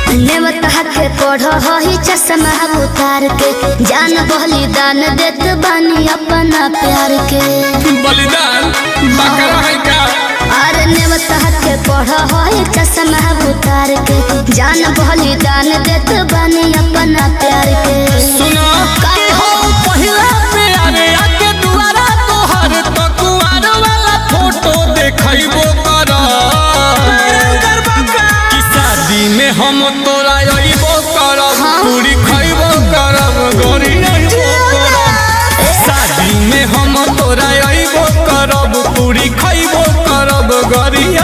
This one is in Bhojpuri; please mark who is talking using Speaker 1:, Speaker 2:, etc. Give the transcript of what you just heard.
Speaker 1: नेवता के पढ़ ही चश्मा उतार के जान बलिदान देत बानी अपना प्यार के
Speaker 2: बलिदान बकरा है का
Speaker 1: अरे नेवता के पढ़ ही चश्मा उतार के जान बलिदान देत बानी अपना प्यार के
Speaker 2: सुनो कि हो पहिला प्यारे आके दुआरा तोहर तो कुआर वाला फोटो देखैबो कर कि शादी में हम तोरा अइबो करब पूरी खइबो करब गोरी अइबो करब शादी में हम तोरा अइबो करब पूरी खइबो करब गोरी